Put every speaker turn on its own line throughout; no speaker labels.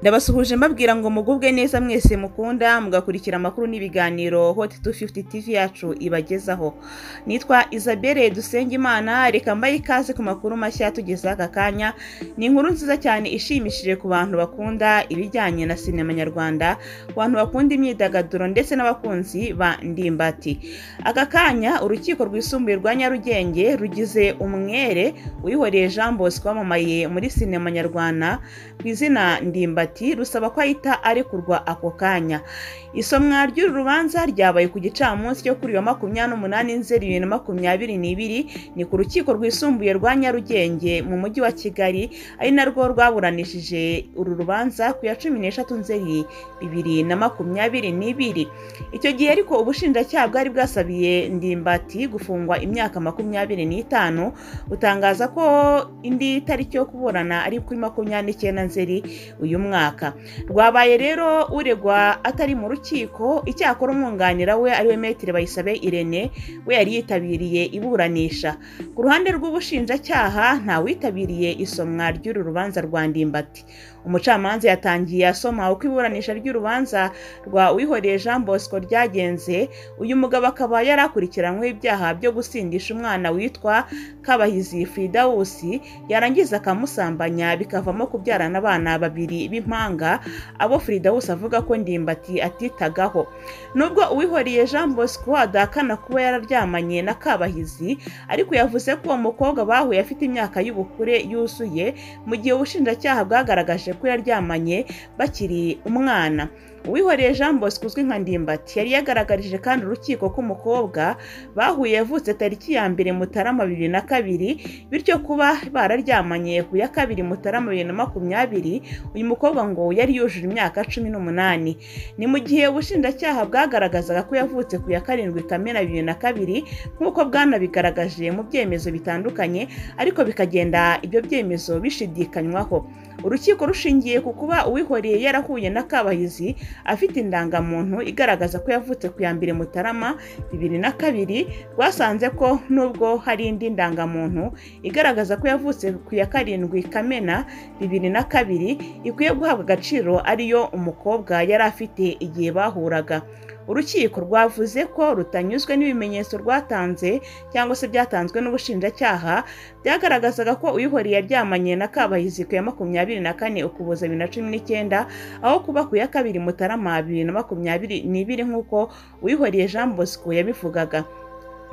Ndabasuhuje mbabwira ngo mugubwe neza mwese mukunda mugakurikira amakuru n'ibiganiro Hot 250 TV yacu ibagezaho. Nitwa Isabelle Dusengimana reka mbaye ikaze ku makuru mashya tugezeho aka kanya. Ni inkuru nziza cyane ishimishije ku bantu bakunda ibijyanye na sinema nyarwanda, ku bantu bakunda imyidagaduro ndetse n'abakunzi ba ndimbati. Aka kanya urukiko rwisumbuye rwa Nyarugenge rugize umwere uyihoreye Jean Bosco wamamaye muri sinema nyarwanda ku izina ndimbati rusaba ko ahita arekurwa ako kanya. Isomwa ry'uru rubanza ryabaye ku gicamunsi cyo kuri uyu wa makumyabiri n'umunani nzeri bibiri na makumyabiri n'ibiri ni ku rukiko rwisumbuye rwa Nyarugenge mu mujyi wa Kigali ari narwo rwaburanishije uru rubanza ku ya cumi n'eshatu nzeri bibiri na makumyabiri n'ibiri. Icyo gihe ariko ubushinjacyaha bwari bwasabiye Ndimbati gufungwa imyaka makumyabiri n'itanu butangaza ko indi tariki yo kuburana ari kuri makumyabiri n'icyenda nzeri uyu mwaka. Rwabaye rero uregwa atari mu rukiko icyakora umwunganira we ariwe Maître Bayisabe Irene we yari yitabiriye iburanisha. Ku ruhande rw'ubushinjacyaha nta witabiriye isomwa ry'uru rubanza rwa Ndimbati. Umucamanza yatangiye asoma uko iburanisha ry'urubanza rwa Uwihoreye Jean Bosco ryagenze, uyu mugabo akaba yari akurikiranyweho ibyaha byo gusindisha umwana witwa Kabahizi Fidawusi, yarangiza akamusambanya bikavamo kubyarana abana babiri b'impanga, abo Fidawusi avuga ko Ndimbati atitagaho. Nubwo Uwihoreye Jean Bosco adahakana kuba yararyamanye na Kabahizi, ariko yavuze ko uwo mukobwa bahuye afite imyaka y'ubukure yuzuye, mu gihe ubushinjacyaha bwagaragaje ko yaryamanye bakiri umwana. Uwihoreye Jean Bosco uzwi nka Ndimbati yari yagaragarije kandi urukiko ko umukobwa bahuye yavutse tariki ya mbere Mutarama bibiri na kabiri bityo kuba bararyamanye ku ya kabiri Mutarama bibiri na makumyabiri uyu mukobwa ngo yari yujuje imyaka cumi n'umunani ni mu gihe ubushinjacyaha bwagaragazaga ko yavutse ku ya karindwi Kamena bibiri na kabiri nk'uko bwanabigaragaje mu byemezo bitandukanye ariko bikagenda ibyo byemezo bishidikanywaho urukiko rushingiye ku kuba uwihoreye yarahuye na kabahizi afite indangamuntu igaragaza ko yavutse ku ya mbere mutarama bibiri na kabiri rwasanze ko nubwo hari indi ndangamuntu igaragaza ko yavutse ku ya karindwi kamena bibiri na kabiri ikwiye guhabwa agaciro ariyo umukobwa yari afite igihe bahuraga urukiko rwavuze ko rutanyuzwe n'ibimenyetso rwatanze cyangwa se byatanzwe n'ubushinjacyaha byagaragazaga ko uyihoreye yaryamanye na kabahizi ku ya makumyabiri na kane ukuboza bibiri na cumi n'icyenda aho kuba ku ya kabiri mutarama bibiri na makumyabiri n'ibiri nk'uko uyihoreye jean bosco yabivugaga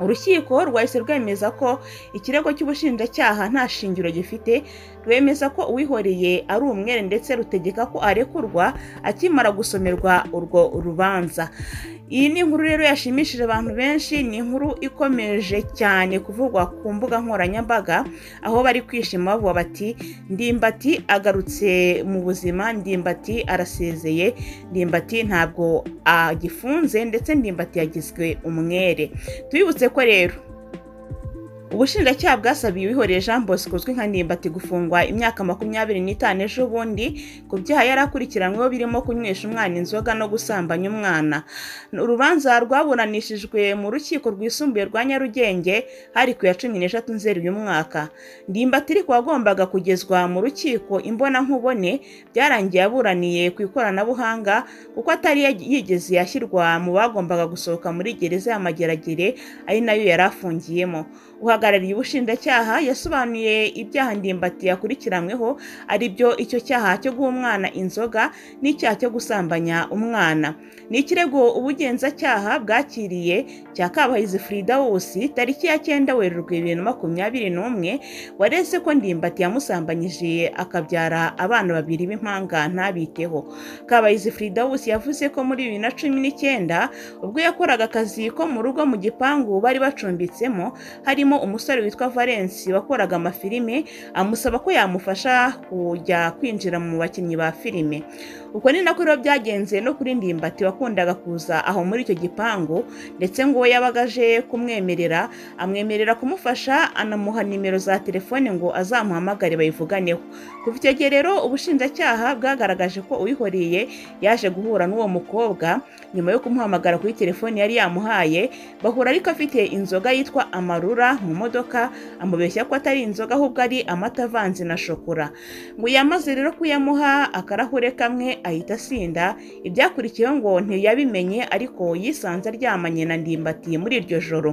urukiko rwahise rwemeza ko ikirego cy'ubushinjacyaha nta shingiro gifite rwemeza ko uwihoreye ari umwere ndetse rutegeka ko arekurwa akimara gusomerwa urwo rubanza iyi ni inkuru rero yashimishije abantu benshi ni inkuru ikomeje cyane kuvugwa ku mbuga nkoranyambaga aho bari kwishima bavuga bati ndimbati agarutse mu buzima ndimbati arasezeye ndimbati ntabwo agifunze ndetse ndimbati yagizwe umwere tubibutse ko rero ubushinjacyaha bwasabiye uwihoreye jean bosco uzwi nka ndimbati gufungwa imyaka makumyabiri n'itanu ejo bundi ku byaha yari akurikiranyweho birimo kunywesha umwana inzoga no gusambanya umwana urubanza rwaburanishijwe mu rukiko rwisumbuye rwa nyarugenge hari ku ya cumi n'eshatu nzeri uyu mwaka ndimbati ariko wagombaga kugezwa mu rukiko imbonankubone byarangiye aburaniye ku ikoranabuhanga kuko atari yigeze yashyirwa mu bagombaga gusohoka muri gereza y'amageragere ari nayo yari afungiyemo uhagarariye ubushinjacyaha yasobanuye ibyaha ndimbati yakurikiranyweho ari byo icyo cyaha cyo guha umwana inzoga n'icyaha cyo gusambanya umwana ni ikirego ubugenzacyaha bwakiriye cya kabahizi frida wose tariki ya cyenda werurwe bibiri na makumyabiri n'umwe waretse ko ndimbati yamusambanyije akabyara abana babiri b'impanga ntabiteho kabahizi frida wose yavuze ko muri bibiri na cumi n'icyenda ubwo yakoraga akazi ko mu rugo mu gipangu bari bacumbitsemo hari harimo umusore witwa Valence wakoraga amafilime amusaba ko yamufasha kujya kwinjira mu bakinnyi ba filime ubwo ni nako rero byagenze no kuri ndimbati wakundaga kuza aho muri icyo gipangu ndetse ngo we yabaga aje kumwemerera amwemerera kumufasha anamuha nimero za telefone ngo azamuhamagare bayivuganeho kuva icyo gihe rero ubushinjacyaha bwagaragaje ko uyihoreye yaje guhura n'uwo mukobwa nyuma yo kumuhamagara kuri telefone yari yamuhaye bahura ariko afite inzoga yitwa amarura mu modoka amubeshya ko atari inzoga ahubwo ari amata avanze na shokora ngo yamaze rero kuyamuha akarahure kamwe ahita asinda ibyakurikiyeho ngo ntiyabimenye ariko yisanze aryamanye na ndimbati muri iryo joro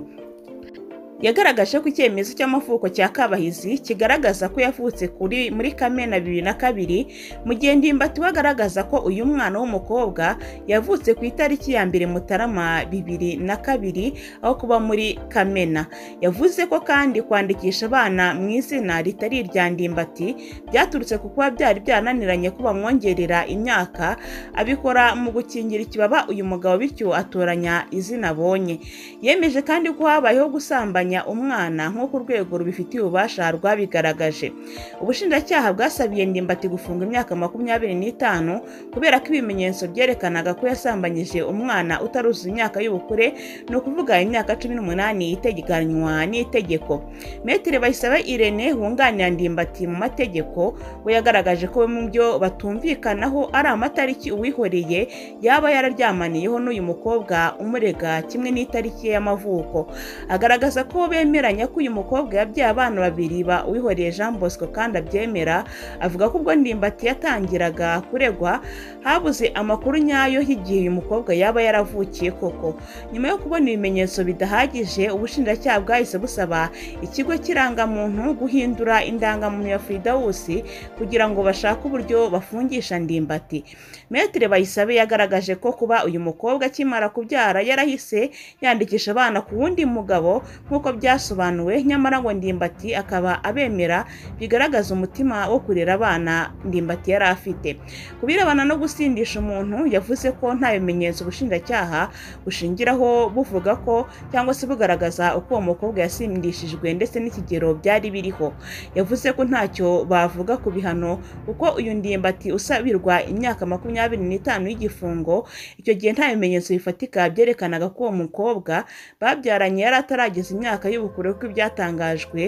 yagaragaje ko icyemezo cy'amavuko cya kabahizi kigaragaza ko yavutse kuri muri kamena bibiri na kabiri mu gihe ndimbati we agaragaza ko uyu mwana w'umukobwa yavutse ku itariki ya mbere mutarama bibiri na kabiri aho kuba muri kamena yavuze ko kandi kwandikisha abana mu izina ritari irya ndimbati byaturutse ku kuba byari byananiranye ko bamwongerera imyaka abikora mu gukingira ikibaba uyu mugabo bityo atoranya izina abonye yemeje kandi ko habayeho gusambanya umwana nk'uko urwego rubifitiye ububasha rwabigaragaje ubushinjacyaha bwasabiye ndimbati gufunga imyaka makumyabiri n'itanu kubera ko ibimenyetso byerekanaga ko yasambanyije umwana utaruzuza imyaka y'ubukure ni ukuvuga imyaka cumi n'umunani iteganywa n'itegeko metero bayisaba irene wunganira ndimbati mu mategeko we yagaragaje ko mu byo batumvikanaho ari amatariki uwihoreye yaba yararyamaniyeho n'uyu mukobwa umurega kimwe n'itariki y'amavuko agaragaza ko ko bemeranya ko uyu mukobwa yabyaye abana babiri ba uwihoreye jean bosco kandi abyemera avuga ko ubwo ndimbati yatangiraga kuregwa habuze amakuru nyayo y'igihe uyu mukobwa yaba yaravukiye koko nyuma yo kubona ibimenyetso bidahagije ubushinjacyaha bwahise busaba ikigo cy'irangamuntu guhindura indangamuntu ya fridawusi kugira ngo bashake uburyo bafungisha ndimbati metere bayisabe yagaragaje ko kuba uyu mukobwa akimara kubyara yarahise yandikisha abana ku wundi mugabo nk'uko nk'uko byasobanuwe nyamara ngo ndimbati akaba abemera bigaragaza umutima wo kurera abana ndimbati yari afite ku birebana no gusindisha umuntu yavuze ko nta bimenyetso ubushinjacyaha bushingiraho buvuga ko cyangwa se bugaragaza uko uwo mukobwa yasindishijwe ndetse n'ikigero byari biriho yavuze ko ntacyo bavuga ku bihano kuko uyu ndimbati usabirwa imyaka makumyabiri n'itanu y'igifungo icyo gihe nta bimenyetso bifatika byerekanaga ko uwo mukobwa babyaranye yari atarageza imyaka imyaka y'ubukure kuko ibyatangajwe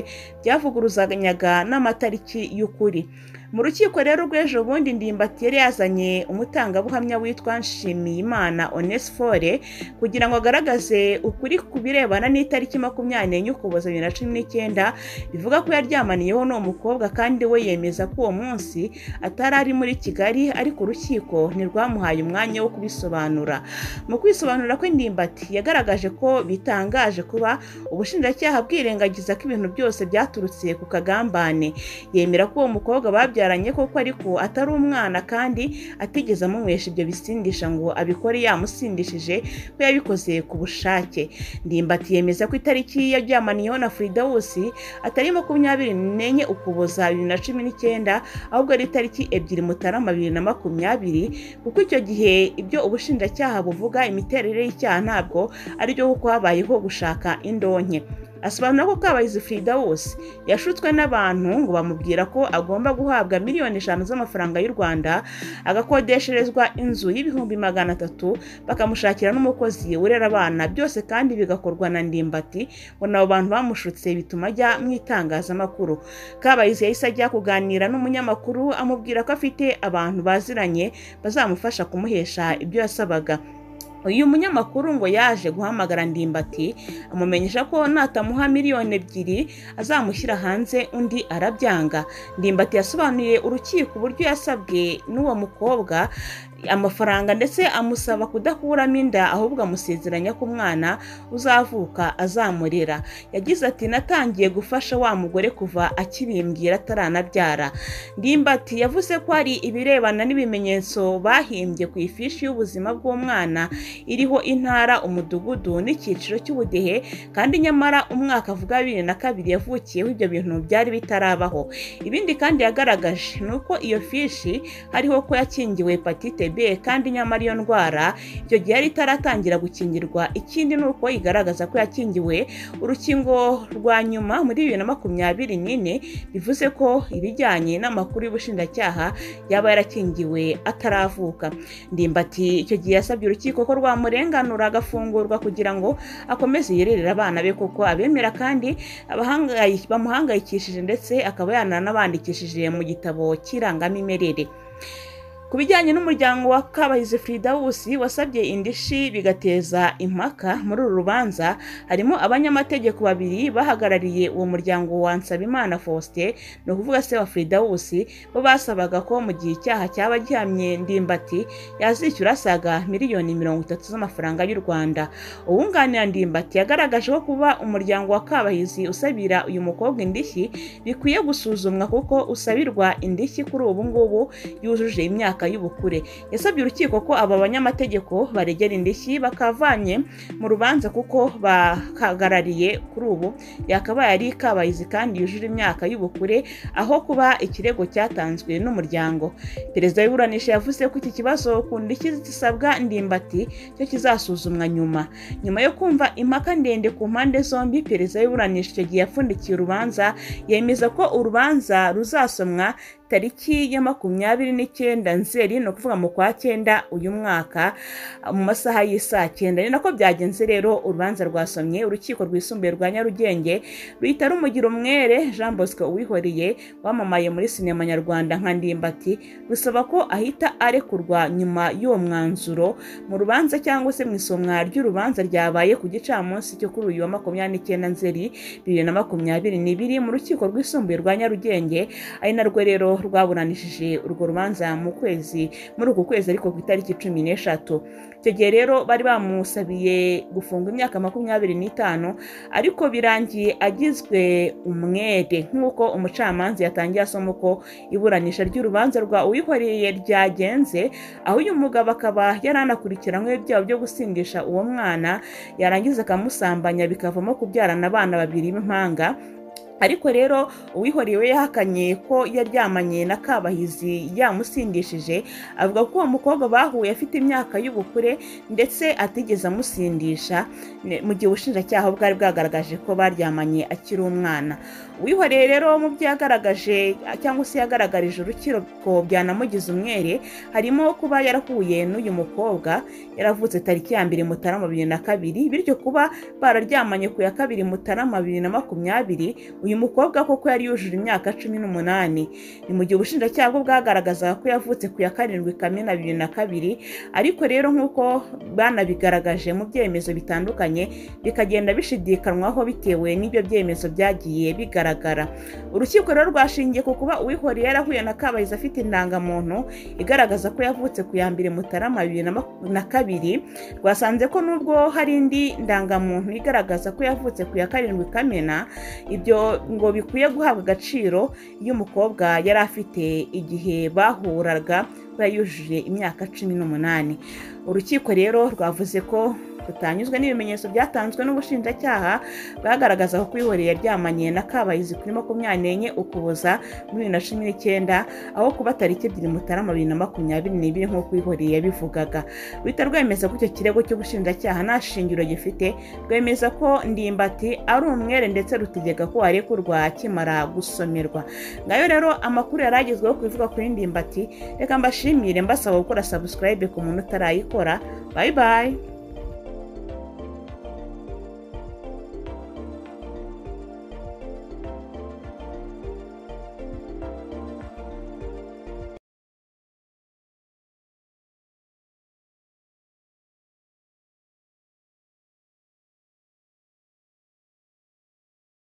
byavuguruzanyaga n'amatariki y'ukuri mu rukiko rero rw'ejo bundi ndimbati yari yazanye umutangabuhamya witwa nshimiyimana onesifore kugira ngo agaragaze ukuri ku birebana n'itariki makumyabiri n'enye ukuboza bibiri na cumi n'icyenda bivuga ko yaryamaniyeho n'uwo mukobwa kandi we yemeza ko uwo munsi atari ari muri kigali ariko urukiko ntirwamuhaye umwanya wo kubisobanura mu kwisobanura kwe ndimbati yagaragaje ko bitangaje kuba ubushinjacyaha bwirengagiza ko ibintu byose byaturutse ku kagambane yemera ko uwo mukobwa babyara babyaranye koko ariko atari umwana kandi atigeze amunywesha ibyo bisindisha ngo abikore yamusindishije ko yabikoze ku bushake ndimbati yemeza ko itariki yaryamaniyeho na furidawusi atari makumyabiri n'enye ukuboza bibiri na cumi n'icyenda ahubwo ari itariki ebyiri mutarama bibiri na makumyabiri kuko icyo gihe ibyo ubushinjacyaha buvuga imiterere y'icyaha ntabwo aribyo kuko habayeho gushaka indonke asobanura ko kabayizi frida wose yashutswe n'abantu ngo bamubwira ko agomba guhabwa miliyoni eshanu z'amafaranga y'u rwanda agakodesherezwa inzu y'ibihumbi magana atatu bakamushakira n'umukozi urera abana byose kandi bigakorwa na ndimbati ngo nabo bantu bamushutse bituma ajya mu itangazamakuru kabayizi yahise ajya kuganira n'umunyamakuru amubwira ko afite abantu baziranye bazamufasha kumuhesha ibyo yasabaga uyu munyamakuru ngo yaje guhamagara ndimbati amumenyesha ko natamuha miliyoni ebyiri azamushyira hanze undi arabyanga ndimbati yasobanuye urukiko uburyo yasabwe n'uwo mukobwa amafaranga ndetse amusaba kudakuramo inda ahubwo amusezeranya ko umwana uzavuka azamurera yagize ati natangiye gufasha wa mugore kuva akibimbwira ataranabyara ndimbati yavuze ko hari ibirebana n'ibimenyetso bahimbye ku ifishi y'ubuzima bw'umwana iriho intara umudugudu n'icyiciro cy'ubudehe kandi nyamara umwaka avuga bibiri na kabiri yavukiyeho ibyo bintu byari bitarabaho ibindi kandi yagaragaje ni uko iyo fishi hariho ko yakingiwe hepatite b kandi nyamara iyo ndwara icyo gihe yari itaratangira gukingirwa ikindi ni uko igaragaza ko yakingiwe urukingo rwa nyuma muri bibiri na makumyabiri n'ine bivuze ko ibijyanye n'amakuru y'ubushinjacyaha yaba yarakingiwe ataravuka ndimbati icyo gihe yasabye urukiko ko rwamurenganura agafungurwa kugira ngo akomeze yirerere abana be kuko abemera kandi bamuhangayikishije ndetse akaba yananabandikishije mu gitabo cy'irangamimerere ku bijyanye n'umuryango wa kabahizi fridawusi wasabye indishi bigateza impaka muri uru rubanza harimo abanyamategeko babiri bahagarariye uwo muryango wa nsabimana faustin ni ukuvuga se wa fridawusi bo basabaga ko mu gihe icyaha cyaba gihamye ndimbati yazishyura asaga miliyoni mirongo itatu z'amafaranga y'u rwanda uwunganira ndimbati yagaragaje ko kuba umuryango wa kabahizi usabira uyu mukobwa indishyi bikwiye gusuzumwa kuko usabirwa indishyi kuri ubu ngubu yujuje imyaka y'ubukure yasabye urukiko ko aba banyamategeko baregera indishyi bakavanye mu rubanza kuko bahagarariye kuri ubu yakabaye ari kabayizi kandi yujuje imyaka y'ubukure aho kuba ikirego cyatanzwe n'umuryango perezida w'iburanisha yavuze ko iki kibazo ku ndishyi zisabwa ndimbati cyo kizasuzumwa nyuma nyuma yo kumva impaka ndende ku mpande zombi perezida w'iburanisha icyo gihe yapfundikiye urubanza yemeza ko urubanza ruzasomwa tariki ya makumyabiri n'icyenda nzeri ni ukuvuga mu kwa cyenda uyu mwaka mu masaha y'isaa cyenda ni nako byagenze rero urubanza rwasomye urukiko rwisumbuye rwa nyarugenge ruhita rumugira umwere jean bosco uwihoreye wamamaye muri sinema nyarwanda nka ndimbati rusaba ko ahita arekurwa nyuma y'uwo mwanzuro mu rubanza cyangwa se mu isomwa ry'urubanza ryabaye ku gicamunsi cyo kuri uyu wa makumyabiri n'icyenda nzeri bibiri na makumyabiri n'ibiri mu rukiko rwisumbuye rwa nyarugenge ari narwo rero rwaburanishije urwo rubanza mu kwezi muri uku kwezi ariko ku itariki cumi n'eshatu icyo gihe rero bari bamusabiye gufunga imyaka makumyabiri n'itanu ariko birangiye agizwe umwere nk'uko umucamanza yatangiye asoma uko iburanisha ry'urubanza rwa uwihoreye ryagenze aho uyu mugabo akaba yari anakurikiranywe ibyaha byo gusindisha uwo mwana yarangiza akamusambanya bikavamo kubyarana abana babiri b'impanga ariko rero uwihoreye we yahakanye ko yaryamanye na kabahizi yamusindishije avuga ko uwo mukobwa bahuye afite imyaka y'ubukure ndetse atigeze amusindisha mu gihe ubushinjacyaha bwari bwagaragaje ko baryamanye akiri umwana uwihoreye rero mu byo yagaragaje cyangwa se yagaragarije urukiko byanamugize umwere harimo kuba yarahuye n'uyu mukobwa yaravutse tariki ya mbere mutarama bibiri na kabiri bityo kuba bararyamanye ku ya kabiri mutarama bibiri na makumyabiri uyu mukobwa koko yari yujuje imyaka cumi n'umunani ni mu gihe ubushinjacyaha bwo bwagaragazaga ko yavutse ku ya karindwi kamena bibiri na kabiri ariko rero nk'uko banabigaragaje mu byemezo bitandukanye bikagenda bishidikanwaho bitewe n'ibyo byemezo byagiye bigaragara urukiko rero rwashingiye ku kuba uwihoreye yarahuye na kabayizi afite indangamuntu igaragaza ko yavutse ku ya mbere mutarama bibiri na kabiri rwasanze ko nubwo hari indi ndangamuntu igaragaza ko yavutse ku ya karindwi kamena ibyo ngo bikwiye guhabwa agaciro iyo umukobwa yari afite igihe bahuraga kuba yujuje imyaka cumi n'umunani urukiko rero rwavuze ko rutanyuzwe n'ibimenyetso byatanzwe n'ubushinjacyaha bwagaragazaga ko uwihoreye yaryamanye na kabayizi kuri makumyabiri n'enye ukuboza muri bibiri na cumi n'icyenda aho kuba tariki ebyiri mutarama bibiri na makumyabiri n'ibiri nk'uko uwihoreye yabivugaga ruhita rwemeza ko icyo kirego cy'ubushinjacyaha nta shingiro gifite rwemeza ko ndimbati ari umwere ndetse rutegeka ko arekurwa akimara gusomerwa ngayo rero amakuru yari agezweho ku bivuga kuri ndimbati reka mbashimire mbasaba gukora sabusikarayibe ku muntu utarayikora bayi bayi